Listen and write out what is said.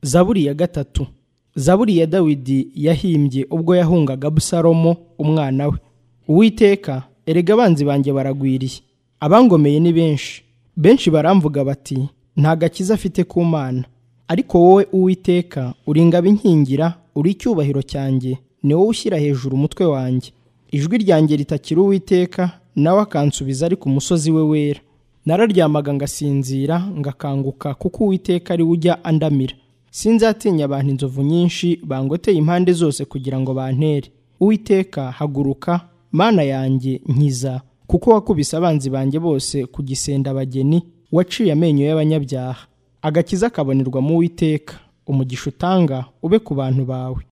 zaburi ya gatatu zaburi ya dawidi yahimbye ubwo yahungaga abusalomo umwana we uwiteka erega abanzi banjye baragwiriye abangomeye ni benshi benshi baramvuga bati nta gakiza afite ku mana ariko wowe uwiteka uri ingabo inkingira uri icyubahiro cyanjye ni wowe ushyira hejuru umutwe wanjye ijwi ryanjye ritakira uwiteka nawe akansubiza ari ku musozi we wera nararyamaga ngasinzira ngakanguka kuko uwiteka ari ujya andamira sinzatinya abantu inzovu nyinshi bangoteye impande zose kugira ngo bantere uwiteka haguruka mana yanjye nkiza kuko wakubise abanzi banjye bose ku gisenda abageni waciye amenyo y'abanyabyaha agakiza kabonerwa mu witeka umugisha utanga ube ku bantu bawe